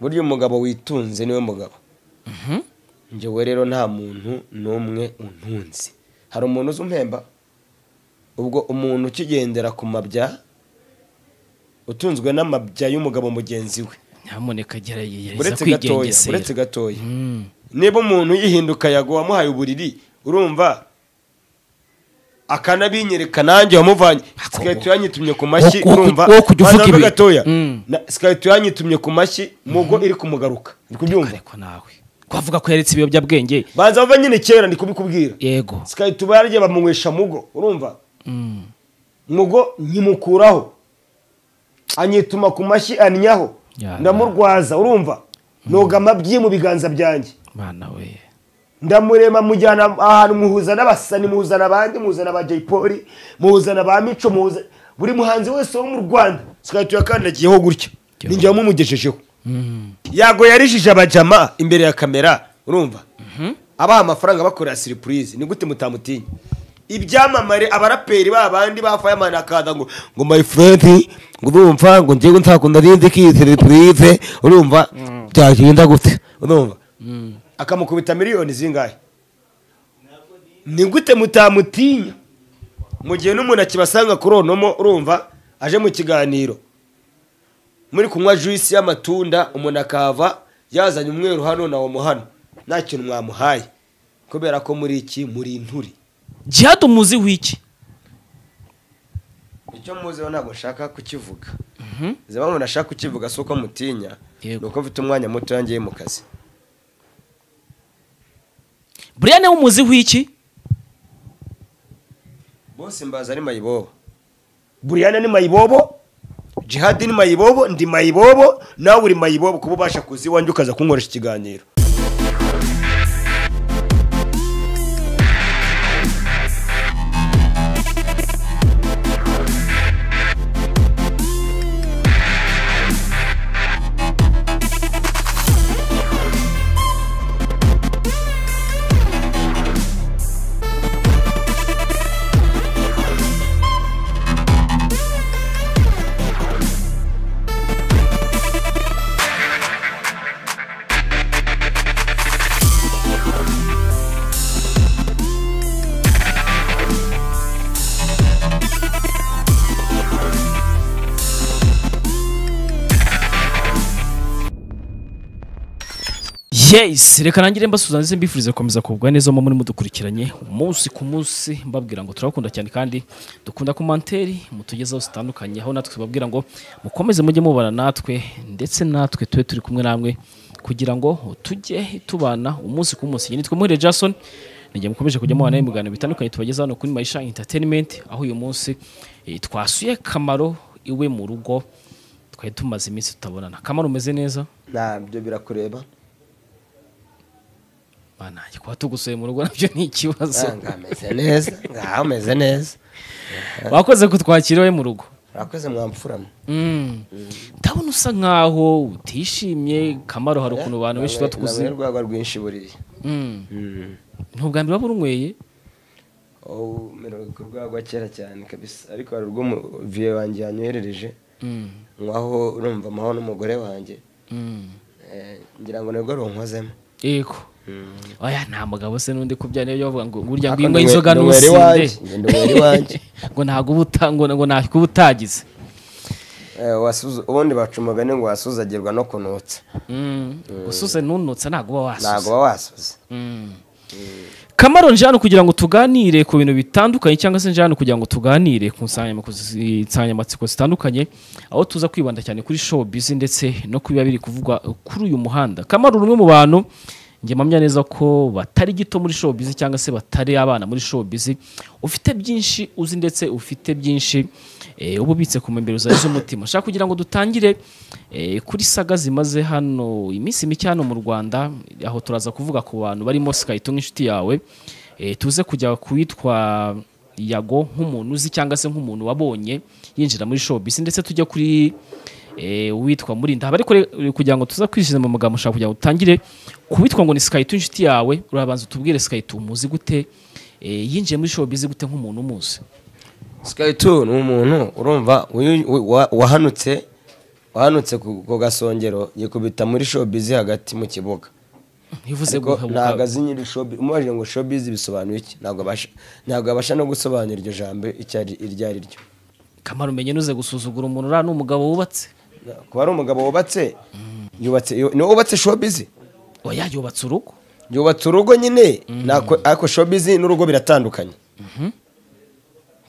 burya umugabo witunze niwe mugabo njyewe rero nta muntu n'umwe untunze hari umuntu uzi umpemba ubwo umuntu ukigendera ku mabya utunzwe n'amabya y'umugabo mugenzi we nyamuneka gerageza uretse gatoya kwigengesera uretse gatoya Mm. niba umuntu yihinduka yago wamuhaye uburiri urumva akanabinyereka nanjye wamuvanye sikaye tuyanyitumye ku mashyi Wo- wo- urumva wo kujya uvuga Banza mbe ibi. gatoya Mm. sikaye tuyanyitumye ku mashyi mugo iri kumugaruka uri kubyumva ariko nawe kwavuga ko yaretse ibiyobyabwenge banza bava nyine kera ndi kubikubwira yego sikaye tubarye bamunywesha mugo urumva Mm. mugo nkimukuraho anyituma ku mashyi annyaho Ya. ndamurwaza urumva noga amabyi mu biganza byanjye Mana we ndamurema mujyana ahantu muhuzana abasani muhuzana abandi muhuzana aba jay polly muhuzana ba mico muhuza buri muhanzi wese wo mu rwanda tukaba tuyakandagiyeho gutya ninjye wamugejejeho yago yarijije abajama imbere ya kamera urumva abaha amafaranga bakorera siripurize ni gute mutamutinya ibyamamare abaraperi ba bandi ba fayamani akaza ngo ngo my friend ngo urumva ngo njyewe nzakunda rindi kiyi siripurize urumva byagenda gute urumva akamukubita miliyoni zingahe ni gute mutamutinya mu gihe n'umuntu akibasanga kuri onomo urumva aje mu kiganiro muri kunywa juisi y'amatunda umuntu akahava yazanye umweru hano na omo hano nta kintu mwamuhaye kubera ko muri iki muri inturi jihad umuzi w'iki icyo muziho ntabwo nshaka kukivuga zaba umuntu ashaka kukivuga si uko mutinya Yego. ni uko mfite umwanya muto yangiye mu kazi buriya niwe umuzi w'iki bose mbaza ari mayibobo buriyana ni mayibobo jihadi ni mayibobo ndi mayibobo nawe uri mayibobo kuba ubasha kuza iwanjye ukaza kunkoresha ikiganiro yes reka nangire mbasuza ndetse mbifuriza gukomeza kugubwa neza mu muri mudukurikiranye umunsi ku munsi mbabwira ngo turabakunda cyane kandi dukunda komanteri mutugezaho zitandukanye aho natwe tubabwira ngo mukomeze mujye mubana natwe ndetse natwe tube turi kumwe namwe kugira ngo tujye tubana umunsi ku munsi Njye nitwe muhire jason nijye mukomeje kujya mubana ibiganiro bitandukanye tubageza hano kuri marisha entertainment aho uyu munsi eh, twasuye kamaro iwe mu rugo twari tumaze iminsi tutabonana kamaro umeze neza ntabyo birakureba banange kuba tugusuye mu rugo nabyo ni ikibazo ngaha ameze neza ngaha ameze neza wakoze kutwakira iwe mu rugo urakoze mwamfuramo Mm. ndabona usa nkaho utishimye kamaro hari ukuntu abantu benshi tuba tukuzi Namwe urwagwa rwinshi buriya Mm. ntubwa mbere waba urunyweye Oh, mero ku rwagwa kera cyane kabisa ariko hari urwo mu- viye wanjye yanyoherereje Mm. nk'aho urumva amaho n'umugore wanjye Mm. Eh, ngira ngo nibwo runkozemo yego oya nta mugabo se n'undi kubya niyo bavuga ngo burya ngo Ako inywa ndwe- inzoga ndwera ntusinde iwanjye, njye ndwera iwanjye. ngo ntabwo uba uta- ngo- ngo ntabwo uba utagize Eh, wasuza- ubundi baca umugani ngo wasuzagirwa no kunutsa Mm. usuze ntunutse ntabwo uba wasuze ntabwo uba wasuze kamaro nje hano kugira ngo tuganire ku bintu bitandukanye cyangwa se nje hano kugira ngo tuganire ku nsanganyamako- insanganyamatsiko zitandukanye aho tuza kwibanda cyane kuri showbiz ndetse no ku biba biri kuvugwa kuri uyu muhanda kamaro ni umwe mu bantu njye mpamya neza ko batari gito muri showbiz cyangwa se batari abana muri showbiz ufite byinshi uzi ndetse ufite byinshi eh, uba ubitse ku mbembero zawe z'umutima nshaka kugira ngo dutangire eh, kuri saga zimaze hano iminsi mike hano mu Rwanda aho turaza kuvuga ku bantu barimo Skyto nk'inshuti yawe eh, tuze kujya kuwitwa yago nk'umuntu uzi cyangwa se nk'umuntu wabonye yinjira muri showbiz ndetse tujya kuri eh, uwitwa murinda haba ariko re- kugira ngo tuza kwishyize mu magambo ushaka kugira ngo utangire kuwitwa ngo ni Skyto inshuti yawe urabanza utubwire Skyto umuzi gute eh, yinjiye muri showbiz gute nk'umuntu umuzi sky two ni umuntu urumva uyu- wa- wahanutse uhanutse ku gasongero yikubita muri showbiz hagati mu kibuga ntivuze ariko ntabwo guhabuka azi nyiri showbiz umubajije ngo showbiz bisobanuye iki ntabwo abasha ntabwo abasha no gusobanura iryo jambo icyo ari- iryo ari ryo kamaro umenye nuze gusuzugura umuntu uriya ni umugabo wubatse kuba ari umugabo wubatse yubatse yu- niwe wubatse showbiz oya yubatse urugo yubatse urugo nyine nako- ariko showbiz n'urugo biratandukanye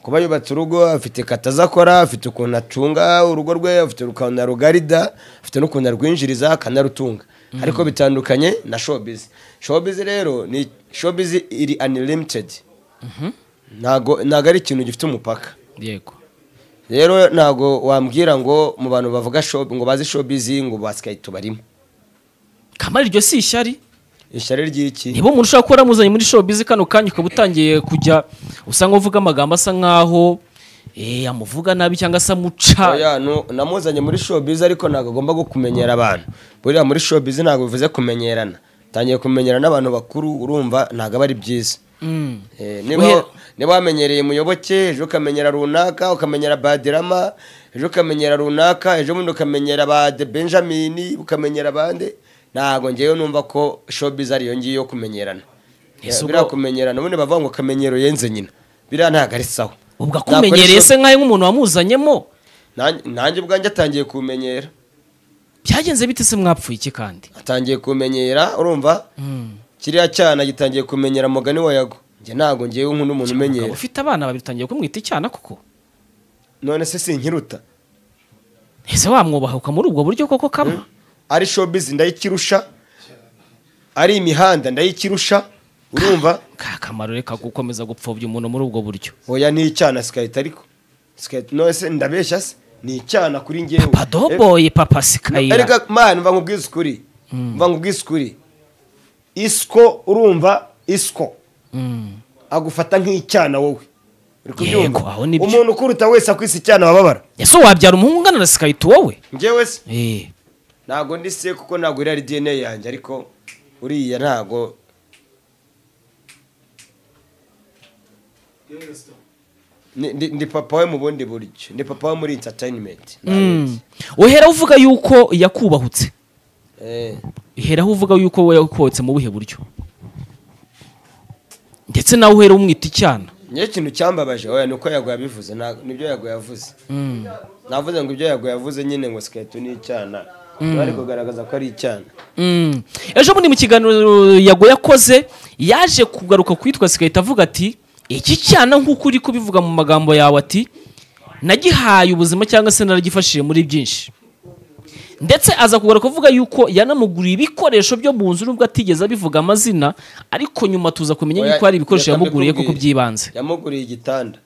kuba yubatse urugo afite kata aza akora afite ukuntu acunga urugo rwe afite ukuntu arugarida afite n'ukuntu arwinjiriza akanarutunga ariko bitandukanye na showbiz showbiz rero ni showbiz iri unlimited ntago ntago ari ikintu gifite umupaka yego rero ntago wambwira ngo mu bantu bavuga show- ngo bazi showbiz ngo basikayi tubarimo kamaro iryo si ishyari ishyari ry'iki niba umuntu ushobora kuba yaramuzanye muri showbiz kano kanya ukaba utangiye kujya usanga uvuga amagambo asa nkaho eh, amuvuga nabi cyangwa se amuca Oya, nu- namuzanye muri showbiz ariko ntabwo agomba go kumenyera abantu buriya muri showbiz ntabwo bivuze kumenyerana tangiye kumenyera n'abantu bakuru urumva ntabwo aba ari byiza Mm. Eh, niba Oya. niba wamenyereye muyoboke ejo ukamenyera runaka ukamenyera badirama ejo ukamenyera runaka ejo bundi ukamenyera ba de benjamin ukamenyera bande ntabwo ngewe numva ko showbiz ariyo ngiyo yo kumenyerana Ese Eh, ubwo- biriya kumenyerana ubundi bavuga ngo akamenyero yenze nyina biriya ntabwo ari sawa ubwo Nakora akumenyereye show- se nkaho nk'umuntu wamuzanyemo Nanjye- nanjye ubwanjye atangiye kumenyera byagenze bite se mwapfuye iki kandi atangiye kumenyera urumva kiriya cyana gitangiye kumenyera mugani wa yago njye ntabwo ngewe nkunda umuntu Umugabo umenyera ufite abana babiri utangiye kumwita icyana koko none se sinkiruta ese wamwubahuka muri ubwo buryo koko kaba ari showbiz ndayikirusha ari imihanda ndayikirusha urumva ka kamaro reka gukomeza gupfobya umuntu muri ubwo buryo oya ni icyana sikahita ariko sikahita none se ndabeshya se ni icyana kuri ngewe papa doboye papa sikayira erega mani mva nkubwize ukuri mva nkubwize ukuri isiko urumva isiko Mm. agufata nk'icyana wowe uri kubyumva Yego, aho nibyo. umuntu ukuruta wese akwise icyana wababara ese wabyara umuhungu ungana na sikayita wowe ngewe se Eh, ntabwo ndi se kuko ntabwo iriya ari dna yanjye ariko uriya ntabwo Ni- ndi ndi papa we mu bundi buryo ndi papa we muri entertainment mm. uheraho uvuga yuko yakubahutse Eh, uheraho uvuga yuko we yakubahutse mu buhe buryo ndetse nawe uhera umwita icyana ngewe ikintu cyambabaje oya ni uko yago yabivuze nta- nibyo yago yavuze Mm. navuze ngo ibyo yago yavuze nyine ngo sikaritu ni icyana bari kugaragaza ko ari icyana Mm. ejo bundi mu kiganiro yago yakoze yaje kugaruka kwitwa sikahita avuga ati iki cyana nk'uko uri kubivuga mu magambo yawe ati nagihaye ubuzima cyangwa se naragifashije muri byinshi ndetse aza kugaruka avuga yuko yanamuguriye ibikoresho byo mu nzu nubwo atigeze abivuga amazina ariko nyuma tuza kumenya Oya, yuko hari ibikoresho reka yamuguriye mbikubwire. kuko by'ibanze yamuguriye igitanda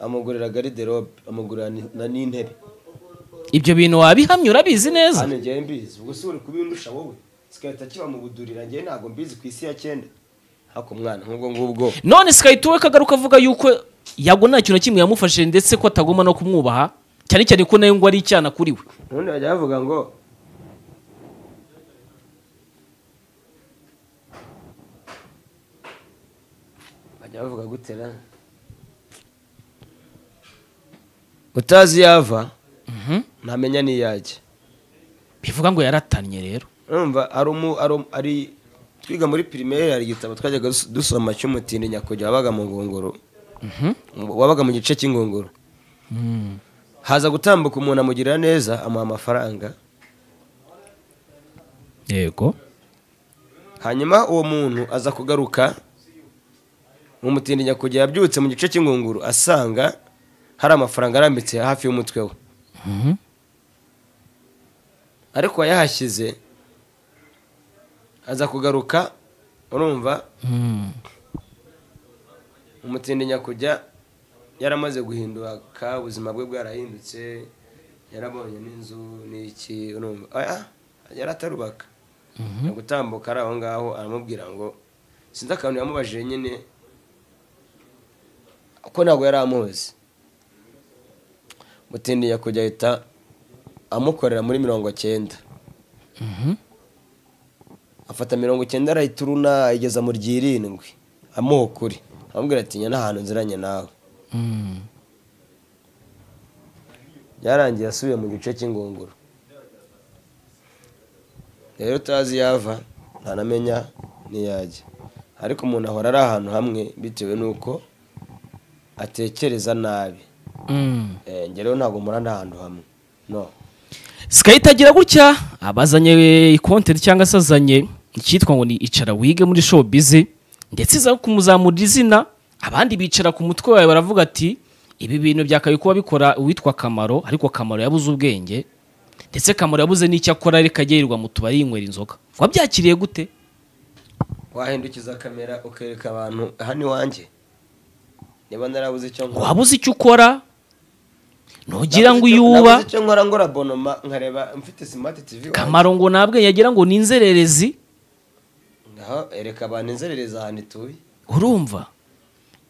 amugurira gariderobe amugurira ni- na n'intebe ibyo bintu wabihamya urabizi neza hano ngewe mbizi ubwo se uri kubindusha wowe sikahita kiba mu budurira ngewe ntabwo mbizi ku isi ya cyenda hako mwana nk'ubwo ngubwo none sikahita we kagaruka avuga yuko yago nta kintu na kimwe yamufashije ndetse ko atagomba no kumwubaha cyane cyane ko nawe ngo ari icyana kuri we ubundi bajya bavuga ngo bajya bavuga gutera utazi yava ntamenya n'iyajya bivuga ngo yaratannye rero urumva ari umu- ari umu- ari twiga muri pirimeri hari igitabo twajyaga dus- dusoma cy'umutindi nyakujya wabaga mu ngunguru wabaga mu gice cy'ingunguru haza gutambuka umuntu amugirira neza amuha amafaranga yego hanyuma uwo muntu aza kugaruka umutindi nyakujya yabyutse mu gice cy'ingunguru asanga hari amafaranga arambitse hafi y'umutwe we ariko yayahashyize aza kugaruka urumva umutindi nyakujya yaramaze guhinduka ubuzima bwe bwarahindutse yarabonye n'inzu n'iki urumva oya yari atarubaka ari gutambuka ari aho ngaho aramubwira ngo sinzi akantu yamubajije nyine ko ntabwo yari amuzi mutindi nyakujya ahita amukorera muri mirongo cyenda afata mirongo icyenda arayituruna ayigeza mu ryirindwi amuha ukuri amubwira ati njye nta hantu nziranye nawe byarangiye asubiye mu gice cy'ingunguru rero utazi yava ntanamenya n'iyajya ariko umuntu ahora ari ahantu hamwe bitewe n'uko atekereza nabi Mm. Eh, njye rero ntabwo murana ahantu hamwe no Skype agira gutya abazanye content cyangwa se azanye icyitwa ngo ni icara wige muri showbiz ndetse iza kumuzamurira izina abandi bicara ku mutwe wawe baravuga ati ibi bintu byakabaye kuba bikora uwitwa Kamaro ariko Kamaro yabuze ubwenge ndetse Kamaro yabuze n'icyo akora ariko agirirwa mu tubari yinywera inzoga wabyakiriye gute wahindukiza kamera ukereka abantu hano iwanjye niba narabuze icyo nkora wabuze icyo ukora nugira ngo Nabuze icyo- uyuba nabuze icyo nkora ngora bonoma nkareba mfite smart tv iwanjye. Kamaro ngo ntabwe yagira ngo ni inzererezi ngaho ereka abantu inzerereza ahantu ituye urumva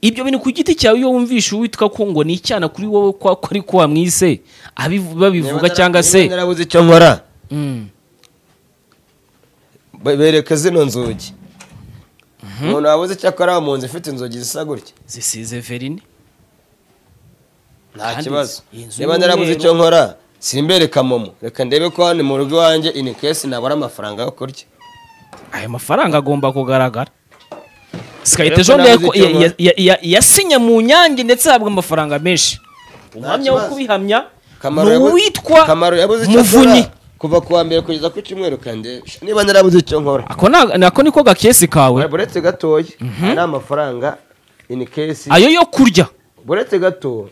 ibyo bintu ku giti cyawe iyo wumvishe uwitwa ko ngo ni icyana kuri wowe ko ko ari ko wamwise abivu- babivuga Niba cyangwa nara- se niba narabuze icyo nkora Mm. be- bereka zino nzugi umuntu wabuze icyo akora mu nzu ifite inzugi zisa gutya zisize verine nta Kandi kibazo iyi nzu niba y'umweru- narabuze icyo nkora simbereka momo reka ndebe ko hano mu rugo iwanjye inikesi nabura amafaranga yo kurya aya mafaranga agomba kugaragara sikayite Rero ko jone nabuze icyo nkora. yasinye mu nyange ndetse ahabwa amafaranga menshi umuhamya wo kibazo. kubihamya Kamaro ni yabu- uwitwa kamaro yabuze icyo muvunyi akora kuva ku wa mbere kugeza ku cyumweru kandi niba narabuze icyo nkora ako na- nako niko gakesi kawe buretse gatoya ari amafaranga inikesi ayo yo kurya buretse gato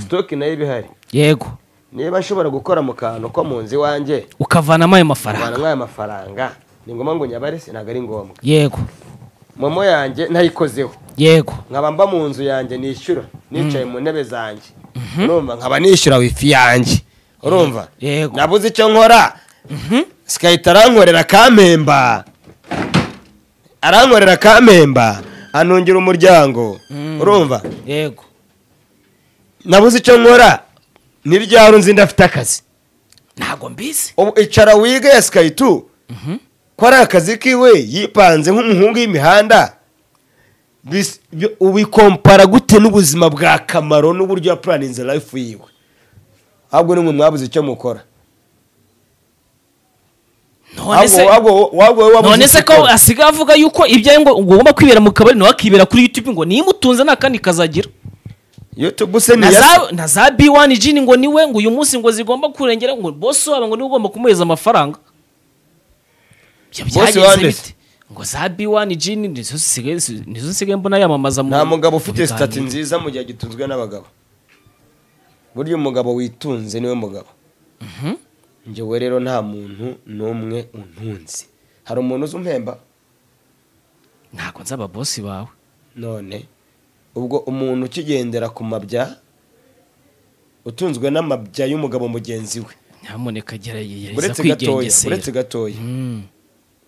sitoke nayo iba ihari yego niba nshobora gukora mu kantu ko mu nzu iwanjye ukavanamo ayo mafaranga abantu nk'aya mafaranga ni ngombwa ngo nyabare si ntabwo ari ngombwa yego momo yanjye ntayikozeho yego nkaba mba mu nzu yanjye nishyura nicaye mu ntebe zanjye urumva nkaba nishyura wifi yanjye urumva Yego. nabuze icyo nkora sikahita arankorera kampemba arankorera kampemba anungira umuryango urumva yego nabuze icyo nkora ni ryari nzi ndafite akazi ntago mbizi ubu icara wige ya skayitu ko ari akazi kiwe yipanze nk'umuhungu y'imihanda Bis- bi- ubikompara gute n'ubuzima bwa kamaro n'uburyo yapuraninze life yiwe ahubwo nimwe mwabuze icyo mukora none se Ahubwo- ahubwo- ahubwo wowe wabuze none se icyo ko ukora. asigaye avuga yuko ibyo ngo ugomba kwibera mu kabari nawe akibera kuri youtube ngo nimutunze nta kandi kazagira youtube se na ni za- na za b1 jini ngo niwe ngo uyu munsi ngo zigomba kurengera ngo bose wabo ngo niwe ugomba kumuhereza amafaranga ibyo Boss byagenze wanditse. bite ngo za b1 jini nizo zisigaye nizo nsigaye mbona yamamaza mu- nta mugabo mu ufite biganiro. sitati nziza mu gihe agitunzwe n'abagabo burya umugabo witunze niwe mugabo njyewe rero nta muntu n'umwe untunze hari umuntu uzi umpemba ntabwo nzi ababosi bawe none ubwo umuntu ukigendera ku mabya utunzwe n'amabya y'umugabo mugenzi we nyamuneka gerageza uretse gatoya uretse kwigengesera gatoya Mm.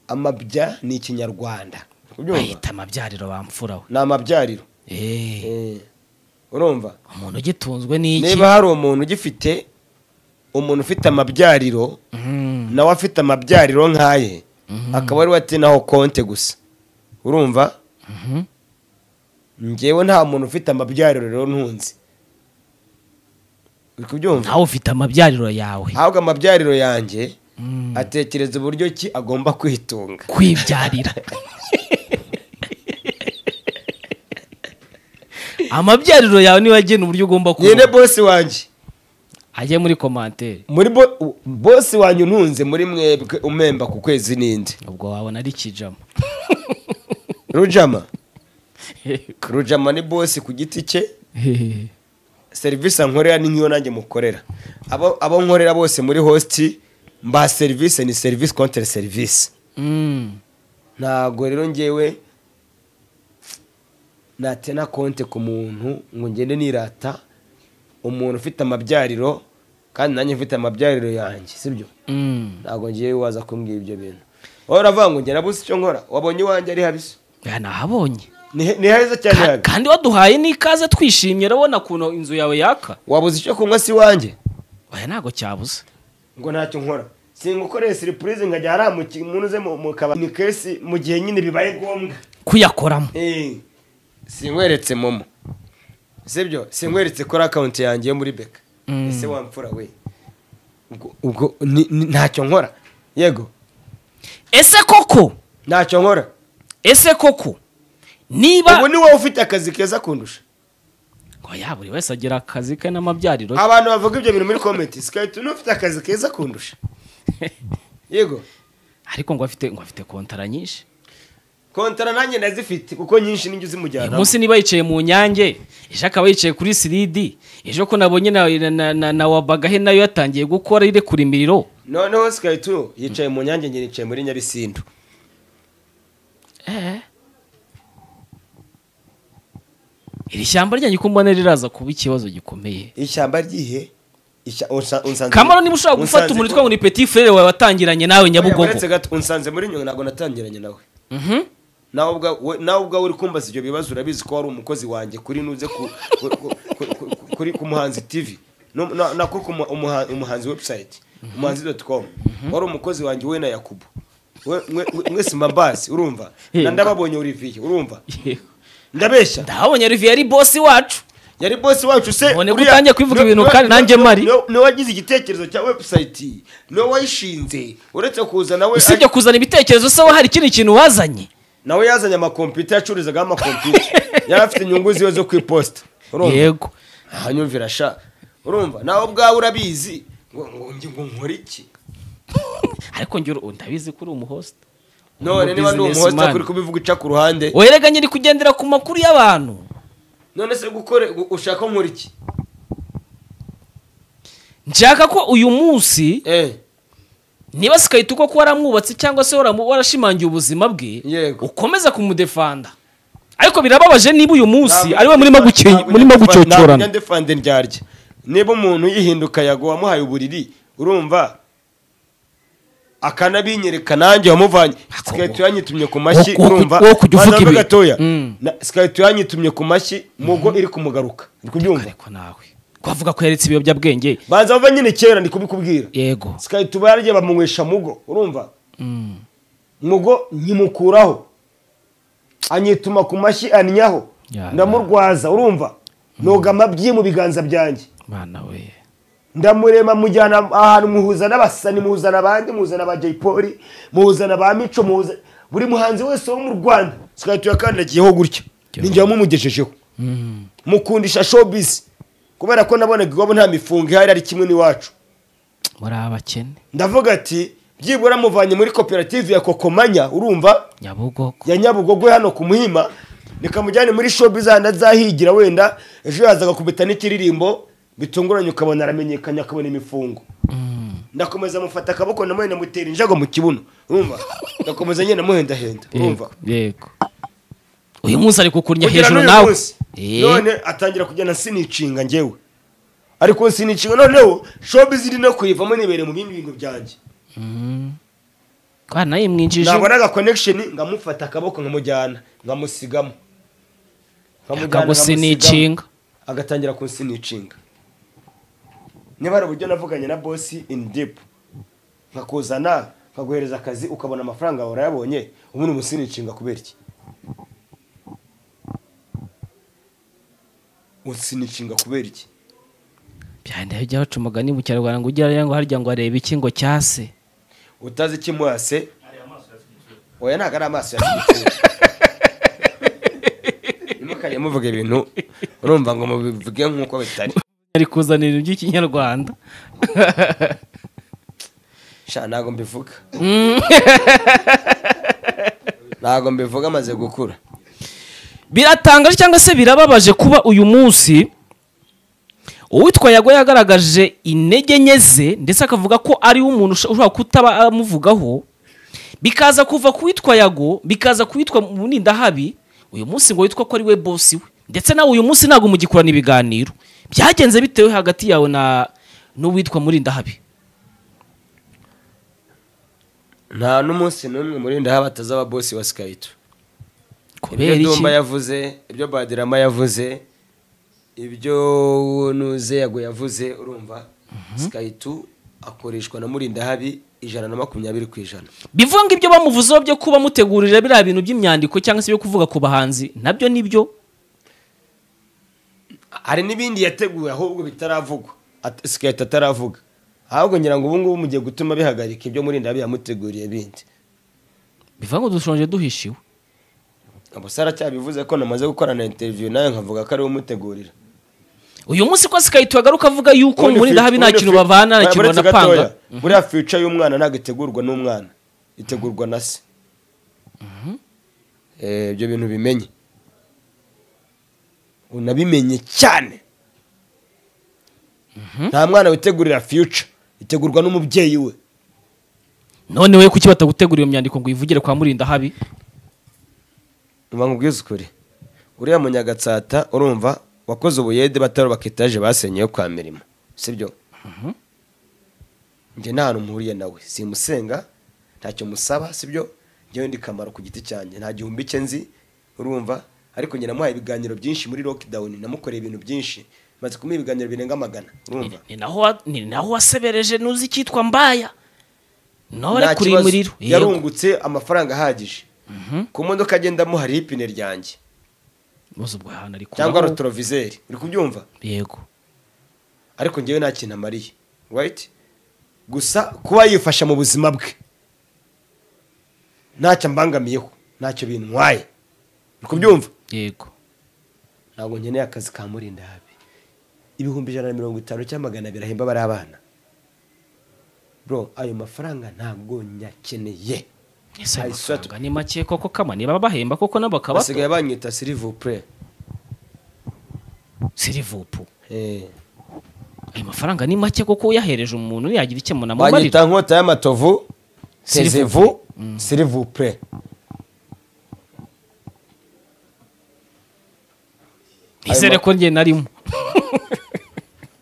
amabya ni ikinyarwanda ubyumva bahita amabyariro bamfura we ni amabyariro Eh. Eh, urumva umuntu ugitunzwe n'iki niba hari umuntu ugifite umuntu ufite amabyariro Mm. nawe afite amabyariro nk'aye akaba ari atinaho konte gusa urumva Mhm. njyewe nta muntu ufite amabyariro rero ntunze uri kubyumva nawe ufite amabyariro yawe ahubwo amabyariro yanjye Mm. atekereza uburyo ki agomba kwitunga kwibyarira amabyariro yawe niyo agena uburyo ugomba nyine kuba bosi wanjye ajye muri komantere muri bo- u- bosi wanjye untunze muri mwebwe umemba ku kwezi n'indi ubwo wabona ari kijama rujama rujama ni bosi ku giti cye serivisi ankorera ni nk'iyo nanjye mukorera abo abo nkorera bose muri hositi mba serivisi ni serivisi kontere serivisi Mm. ntabwo rero ngewe natena konte ku muntu ngo ngende nirata umuntu ufite amabyariro kandi nanjye mfite amabyariro yanjye sibyo Mm. ntabwo ngewe waza kumbwira ibyo bintu wowe uravuga ngo ngera buze icyo nkora wabonye iwanjye ari habisi Ya, nahabonye ni he- ni heza cyane Ka- habi. kandi waduhaye n'ikaze twishimye urabona ukuntu inzu yawe yaka wabuze icyo kunywa si iwanjye oya ntabwo cyabuze ngo ntacyo nkora singukoreye siripurize nkajya haramuka umuntu uze mu- mu kabari ni kesi mu gihe nyine bibaye ngombwa kuyakoramo Eh, sinkweretse momo sibyo sinkweretse kuri akawunti yanjye yo muri beka Mm. ese wamfura we ubwo ubwo ni- ni- ntacyo nkora yego ese koko ntacyo nkora ese koko niba ubu ni wowe ufite akazi keza kundusha oya buri wese agira akazi ke n'amabyariro ye. abantu bavuga ibyo bintu muri komenti sikayiti n'ufite akazi keza kundusha yego ariko ngo afite ngo afite kontara nyinshi kontara nanjye ndazifite kuko nyinshi n'injye uzimujyana umunsi niba yicaye mu nyange ejo akaba yicaye kuri siridi ejo ko nabonye na, na, na, na, na wabagahe nayo yatangiye gukora irekura imiriro noneho sikayiti yicaye mu nyange njye nicaye muri nyabisindu iri shyamba ryanjye uko mbona riraza kuba ikibazo gikomeye ishyamba ryihe Ishya- unsa- unsanze- kamaro niba ushobora gufata unsanze- umuntu twangwa ni peti furere wawe watangiranye nawe nyabugogo Uretse gato unsanze muri nyungwe ntabwo natangiranye nawe Mhm. nawe ubwa- we- nawe ubwawe uri kumbaza ibyo bibazo urabizi ko wari umukozi wanjye kuri nuze ku, ku, ku, ku, ku, kuri ku muhanzi tv No- na- na kuri ku mu- umuha- umuhanzi website umuhanzi doti com wari umukozi wanjye we na yakubu We- mwe- mwe- mwese mbambazi urumva na Yego. ndababonye olivier urumva ndabeshya ndahabonye olivier yari bosi wacu yari bosi wacu se None ko uriya- utangiye kwivuga no- ibintu no- kandi no- nanjye no- mpari. no- no wagize igitekerezo cya website no wayishinze uretse kuza nawe usibye kuzana ibitekerezo se we hari ikindi kintu wazanye nawe yazanye amakompiyuta yacuruzagaho amakompiyuta yari afite inyungu ziwe zo ku iposita urumva yego ahanyumvira sha urumva nawe ubwawe urabizi ngo ngo njye ngo nkore iki ariko njye uru- ndabizi ko uri umuhosta none niba ndi umuhosta Businessman. kuri kubivuga ica ku ruhande wereraganye uri kugendera ku makuru y'abantu none se gukore gu- ushaka ko nkora iki nshaka ko uyu munsi eh niba sikayita uko ko waramwubatse cyangwa se waramu- warashimangiye ubuzima bwe Yego. ukomeza kumudefanda ariko birababaje niba uyu munsi ari we murimo guke- Ntabwo murimo njya- ntabwo gucocyorana njya ndefande ndyarya niba umuntu yihinduka yago wamuhaye uburiri urumva akanabinyereka nanjye wamuvanye sikayiti yanyitumye ku mashyi Wo- wo- urumva wo kujya uvuga Banza mbe ibi. gatoya Mm. sikayiti yanyitumye ku mashyi mugo iri kumugaruka ndi kubyumva ariko nawe kwavuga ko yaretse ibiyobyabwenge banza bava nyine kera ndi kubikubwira yego sikayiti barya bamunywesha mugo urumva mugo nkimukuraho anyituma ku mashyi annyaho Ya. ndamurwaza urumva noga amabyi mu biganza byanjye mwana we ndamurema mujyana ahantu muhuza n'abasani muhuzana abandi muhuzana aba jay polly muhuzana ba mico muhuza buri muhanzi wese wo mu rwanda sikahita uyakandagiyeho gutya ninjye wamugejejeho mukundisha showbiz kubera ko nabonaga iwabo nta mifungo ihari ari kimwe n'iwacu muri abakene ndavuga ati byibura muvanye muri koperative ya kokomanya urumva nyabugogo ya nyabugogwe hano ku muhima nikamujyane muri showbiz ahandi azahigira wenda ejo yazaga kubita n'ikiririmbo bitunguranye ukabona aramenyekanye akabona imifungo ndakomeza mufata akaboko namuhe namutera injago mu kibuno urumva ndakomeza nyine namuhendahenda urumva yego yego uyu munsi ari kukurya Kugira hejuru n'uyu nawe munsi, Eh, none atangira kugenda sinicinga njyewe ariko sinicinga noneho showbiz iri no kuyivamo nibereye mu bindi bintu byanjye kandi nawe mwinjije nabonaga connection ngamufata akaboko nkamujyana ngamusigamo Nkamujyana, akagusinicinga ngamusigamo. agatangira kunsinicinga niba hari uburyo navuganye na bosi in deep nkakuzana nkaguhereza akazi ukabona amafaranga yawe urayabonye ubundi umusinicinga kubera iki unsinicinga kubera iki byanda bijya baca umugani mu kinyarwanda ngo ugera ngo harya ngo arebe iki ngo cyase utazi ikimwase oya ntabwo ari amaso yatwitse ntimukajya muvuga ibintu urumva ngo mubivuge nk'uko bitari ari kuzana ibintu by'ikinyarwanda sha ntabwo mbivuga ntabwo mbivuga amaze gukura biratangaje cyangwa se birababaje kuba uyu munsi uwitwa yago yagaragaje intege nke ze ndetse akavuga ko ariwe umuntu usho- ushobora kutaba amuvugaho bikaza kuva ku witwa yago bikaza ku witwa munindahabi uyu munsi ngo witwa ko ari we bosi we ndetse nawe uyu munsi ntabwo mugikurana ibiganiro byagenze bitewe hagati yawe na n'uwitwa murindahabi nta n'umunsi n'umwe muri ndahaba atazaba bosi wa sikayito ibyo kubera iki Dumba yavuze ibyo badirama yavuze ibyo nuze yago yavuze urumva sikayitu akoreshwa na murindahabi ijana na makumyabiri ku ijana bivuga ngo ibyo bamuvuzeho byo kuba mutegurira biriya bintu by'imyandiko cyangwa se byo kuvuga ku bahanzi nabyo nibyo hari n'ibindi yateguye ahubwo bitaravugwa At- sikayita ataravuga ahubwo ngira ngo ubu ngubu mugiye gutuma bihagarika ibyo murinda yamuteguriye bindi bivuga ngo dushonje duhishiwe gusa aracyabivuze ko namaze gukorana interiviyu nawe nkavuga ko ariwe umutegurira uyu munsi ko sikayito agaruka avuga yuko muri ndahabi nta kintu bavana nta kintu banapanga buriya fica y'umwana ntabwo itegurwa n'umwana itegurwa na se Eh, ibyo bintu bimenye unabimenye cyane nta mwana witegurira future itegurwa n'umubyeyi we none we kuki batagutegura iyo myandiko ngo uyivugire kwa murinda habi uba nkubwiza ukuri uriya munyagatsata urumva wakoze ubuyede batarubaka etaje basenyeyo kwa mirimo sibyo njye nta hantu mpuriye nawe simusenga ntacyo musaba sibyo njyewe ndi kamaro ku giti cyanjye nta gihumbi cye nzi urumva ariko njye namuhaye ibiganiro byinshi muri lockdown namukoreye ibintu byinshi maze kumuha ibiganiro birenga magana urumva ni naho wa- ni naho wasebereje nuzi icyitwa mbaya nawe Nta ari kuri iyi kibazo. muriro yarungutse amafaranga ahagije ku modoka agendamo hari ipine ryange ibibazo ubwo hantu ari cyangwa kubaho. rotorovizeri uri kubyumva yego ariko njyewe nta kintu amariye right gusa kuba yifasha mu buzima bwe ntacyo ambangamiyeho ntacyo bintwaye uri kubyumva yego ntabwo nkeneye akazi ka murinda habi ibihumbi ijana na mirongo itanu cyangwa magana abiri ahemba bari abana bro ayo mafaranga ntabwo nyakeneye ese Ay, ayo sweat. mafaranga ni make koko kama niba bahemba koko nabo bakaba basigaye banyita silivupure sirivupu ayo mafaranga ni make koko uyahereje umuntu yagira icyo munamubarira banyita nkota y'amatovu S'il vous tezevu silivupure izere ko njye narimo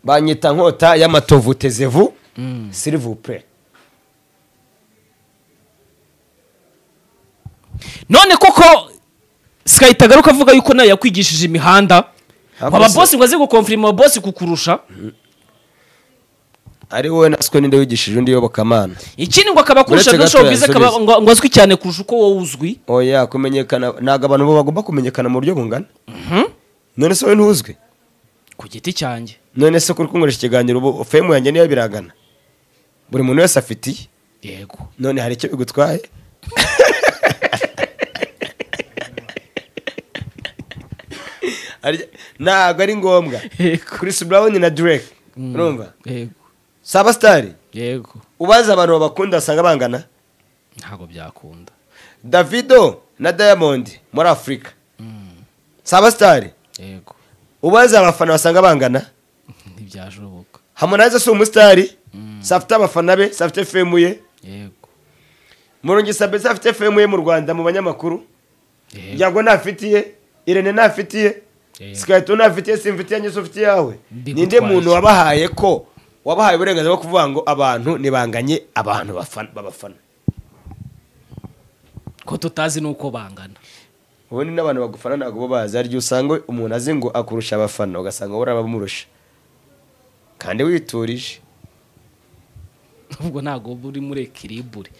banyita nkota y'amatovu tezevu silivupure none koko sikayita agaruka avuga yuko nawe yakwigishije imihanda Ah, waba boss. bosi ngo aze gukomfirima bosi kukurusha ari wowe natwe ninde wigishije undi yobokamana ikindi ngo akaba akurusha Uretse no gato showbiz akaba yansubiza. ngo ngo azwi cyane kurusha uko wowe uzwi oya kumenyekana ntabwo abantu bo bagomba kumenyekana mu buryo bungana none se wowe ntuzwi ku giti cyanjye none se kuri kunkoresha ikiganiro ubu femu yanjye niyo biragana buri muntu wese afitiye yego none hari icyo bigutwaye Hari- ntabwo ari ngombwa Yego. Chris Brown na Drake urumva yego Saba Star yego ubaza abantu babakunda basanga bangana ntabwo byakunda Davido na Diamond muri Afurika Saba Star yego ubaza abafana basanga bangana ntibyashoboka Harmonize si umusitari se afite abafana be se afite femu ye yego murungi sabeza afite femu ye mu rwanda mu banyamakuru yego yago ntafitiye irene ntafitiye Yego. sikayito ntafitiye simfitiye nyese ufitiye yawe Bigutwaye ninde muntu iki? wabahaye ko wabahaye uburenganzira bwo kuvuga ngo abantu ntibanganye abantu bafana- babafana ko tutazi n'uko bangana ubundi n'abantu bagufana ntabwo bo bazi hari igihe usanga umuntu azi ngo akurusha abafana ugasanga wowe urabamurusha kandi witurije ubwo ntabwo uba uri muri ekiribure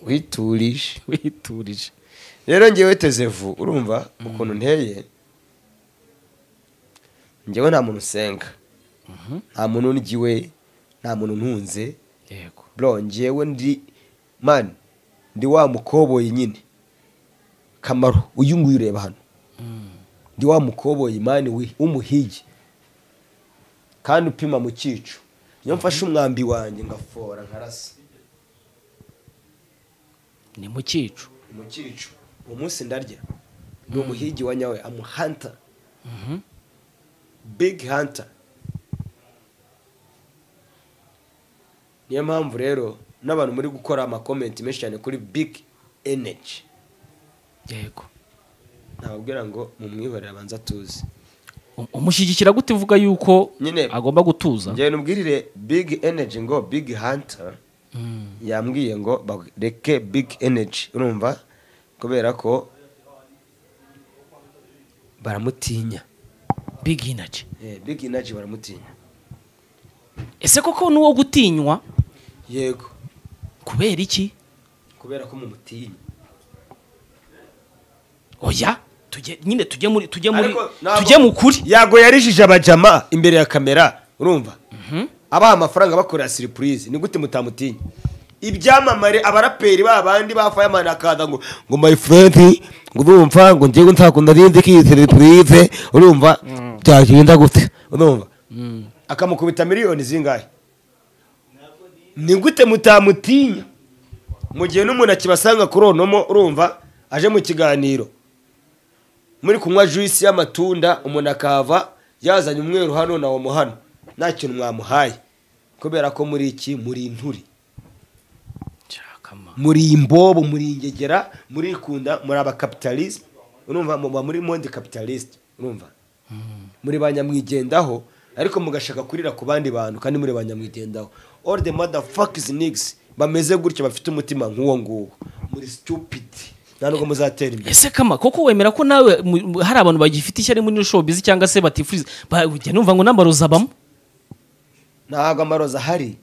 witurije witurije rero ngewe tezevu urumva ukuntu nteye ngewe nta muntu usenga nta muntu ungiwe nta muntu ntunze yego bro ngewe ndi mani ndi wa mukoboyi nyine kamaro uyu nguyu ureba hano ndi wa mukoboyi mani wi- w'umuhigi kandi upima mu cyico iyo mfashe umwambi wanjye ngafora nkarasa ni mu cyicu mu cyico uwo munsi ndarya ni umuhigi wa nyawe amuhanta big hunter niyo mpamvu rero n'abantu muri gukora amakomenti menshi cyane kuri big energy yego ntababwira ngo mumwihorere abanza atuze U- umushyigikira gute uvuga yuko Nyine- agomba gutuza njyewe nubwirire big energy ngo big hunter yambwiye ngo bareke big energy urumva kubera ko baramutinya big energy Eh, big energy baramutinya ese koko n'uwo gutinywa yego kubera iki kubera ko mumutinya oya tujye nyine tujye muri tujye muri Ariko ntabwo- tujye mu kuri yago yarijije abajama imbere ya kamera urumva abaha amafaranga bakorera siripurize ni gute mutamutinya ibyamamare abaraperi babandi ba fireman akaza ngo ngo my friend ngo urumva ngo njyewe nzakunda rindi kiyitire purize urumva byagenda gute urumva akamukubita miliyoni zingahe ni gute mutamutinya mu gihe n'umuntu akibasanga kuri onomo urumva aje mu kiganiro muri kunywa juisi y'amatunda umuntu akahava yazanye umweru hano na omo hano nta kintu mwamuhaye kubera ko muri iki muri inturi muri imbobo muri ingegera muri ikunda muri abakapitalisme urumva muba muri monde kapitalisite urumva muri ba nyamwigendaho ariko mugashaka kurira ku bandi bantu kandi muri ba nyamwigendaho all the mother fucks niggas bameze gutya bafite umutima nk'uwo nguwo muri stupid nta nubwo muzatera imbere ese kama koko wemera ko nawe mu- hari abantu bagifite ishyari muri showbiz cyangwa se batifuriza ba- ujya numva ngo n'amarozi abamo ntabwo amaroza ahari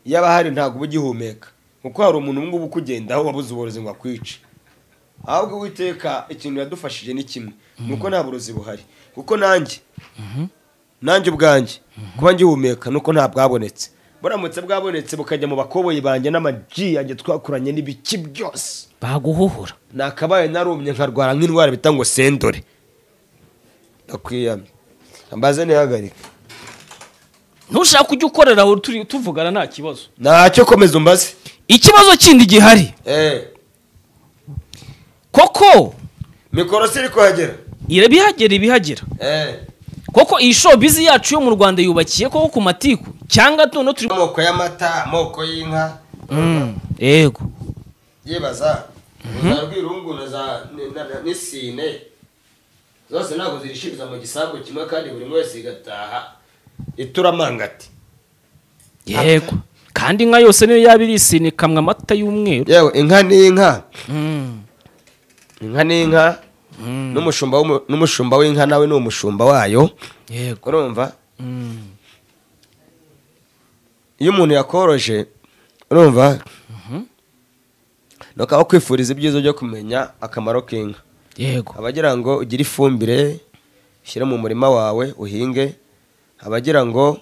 iyo aba ahari ntabwo uba ugihumeka kuko hari umuntu ubu ngubu ukugendaho wabuze uburozi ngo akwice ahubwo witeka ikintu yadufashije ni kimwe ni uko nta burozi buhari kuko nanjye nanjye ubwanjye kuba ngihumeka ni uko nta bwabonetse buramutse bwabonetse bukajya mu bakoboyi banjye n'amaji yanjye twakuranye n'ibiki byose baguhohora nakabaye narumye nkarwara nk'indwara bita ngo sendore ndakwiyamye ambaze ntihagarike ntushaka kujya ukorera aho turi tuvugana nta kibazo ntacyo komeza umbaze ikibazo kindi gihari eee koko mikoro siri kuhagera ibihagera ibihagera eee koko iyi showbiz yacu yo mu rwanda yubakiye koko ku matiku cyangwa tuno turi amoko y'amata amoko y'inka Mm, yego yibaza za rwirungu na za ni- na- na- n'isine zose ntabwo zirishiriza mu gisambu kimwe kandi buri umwe wese igataha ituramangati yego kandi inka yose niyo yaba irisini ikamwa amata y'umweru yewe inka ni inka Mm, inka ni inka mm, n'umushumba w'umu- n'umushumba w'inka nawe ni umushumba wayo yego urumva Mm, iyo umuntu yakoroje urumva nuko aho kwifuriza ibyiza byo kumenya akamaro k'inka yego abagira ngo ugire ifumbire ushyire mu murima wawe uhinge abagira ngo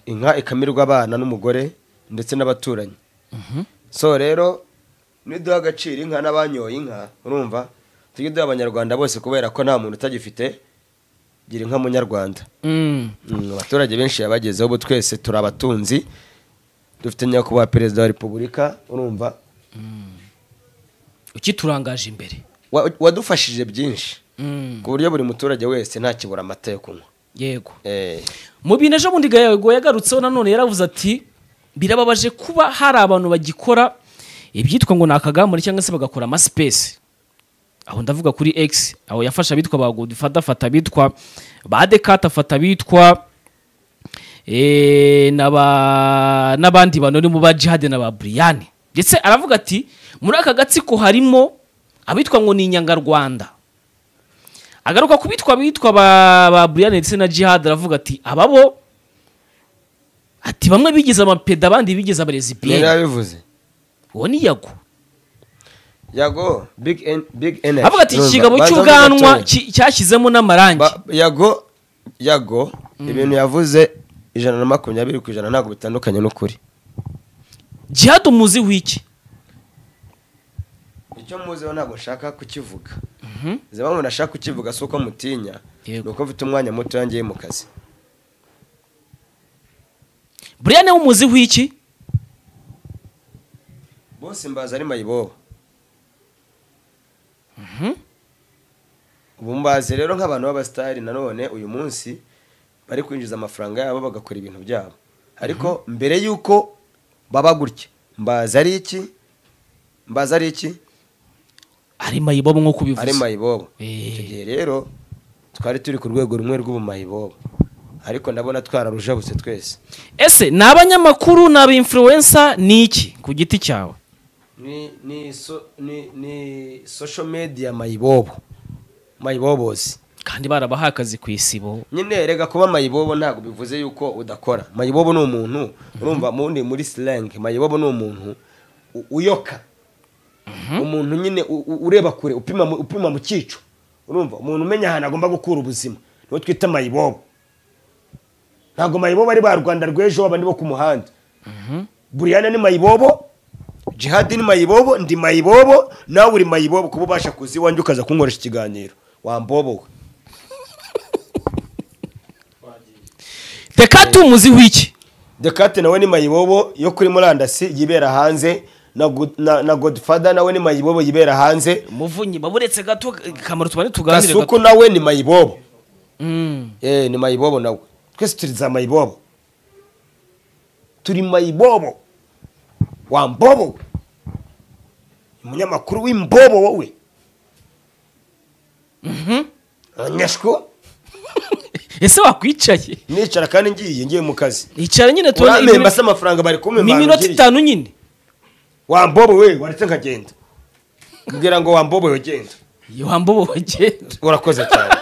inka ikamirwa abana n'umugore ndetse n'abaturanyi Mhm. so rero niduha agaciro inka n'abanyoye inka urumva tujye duha abanyarwanda bose kubera ko nta muntu utagifite gira inka munyarwanda Mm, Mm, abaturage benshi yabagezeho ubu twese turi abatunzi dufite nyakubahwa perezida wa repubulika urumva ukiturangaje imbere wa- wadufashije byinshi Mm, ku buryo buri muturage wese ntakibura amata yo kunywa yego Eh, mu bintu ejo bundi gayago yagarutseho nanone yaravuze ati birababaje kuba hari abantu bagikora ibyitwa ngo ni akagamuri cyangwa se bagakora amasipesi aho ndavuga kuri x aho yafashe abitwa ba godifata afata abitwa ba dekata afata abitwa eh, n'aba- n'abandi bantu bari mu ba jihade na ba buriyani ndetse aravuga ati muri aka gatsiko harimo abitwa ngo ni inyangarwanda agaruka ku bitwa bitwa ba, ba Brian ndetse na Jihad aravuga ati ababo ati bamwe bigize amapeda abandi bigize yari abarezibiyeni yabivuze uwo ni yago yago big en- big energy avuga ati Urumva, ikigabo banza cy'ubwanwa mugatoya. ki- cyashyizemo n'amarangi Ba- yago yago ibintu yavuze ijana na makumyabiri ku ijana ntabwo bitandukanye n'ukuri Jihad umuzi w'iki icyo muziho ntabwo nshaka kukivuga ziba umuntu ashaka kukivuga si uko mutinya ni Yego. uko mfite umwanya muto yangiye mu kazi Brian we umuzi w'iki bose mbaza ari mayibobo ubu mbazi rero nk'abantu b'abasitari nanone uyu munsi bari kwinjiza amafaranga yabo bagakora ibintu byabo ariko mbere y'uko baba gutya mbazi ari iki mbazi ari iki ari mayibobo nk'uko ari ubivuze mayibobo Eh. icyo gihe rero twari turi ku rwego rumwe rw'ubumayibobo ariko ndabona twararujabutse twese ese ni abanyamakuru ni aba influencer ni iki ku giti cyawe ni ni so, ni ni social media mayibobo mayibobozi kandi barabahaye akazi ku isibo nyine erega kuba mayibobo ntabwo bivuze yuko udakora mayibobo ni umuntu urumva mundi muri slang mayibobo ni umuntu u- uyoka umuntu nyine u- u- ureba kure upima mu- upima mu cyico urumva umuntu umenya ahantu agomba gukura ubuzima niwo twita mayibobo ntabwo mayibobo ari ba rwanda rw'ejo abandi bo ku muhanda buriyana ni mayibobo jihadi ni mayibobo ndi mayibobo nawe uri mayibobo kuba ubasha kuza iwanjye ukaza kunkoresha ikiganiro wambobowe reka tumuzi w'iki dekate nawe ni mayibobo yo kuri murandasi yibera hanze na Good- na na godfather nawe ni mayibobo yibera hanze muvunyi baburetse gato kamaro tubane tuganire gasuku gato nawe ni mayibobo Mm. eh ni mayibobo nawe twese turi za mayibobo turi mayibobo wa mbobo we. umunyamakuru w'imbobo wowe anyashwo ese wakwicaye nicara kandi ngiye ngiye mu kazi icara nyine tubone uramemba se iminota- amafaranga bari ni iminota kumemba itanu nyine wa mbobo we waretse nkagenda mbwira ngo wa mbobo we genda wambobo bagenda urakoze cyane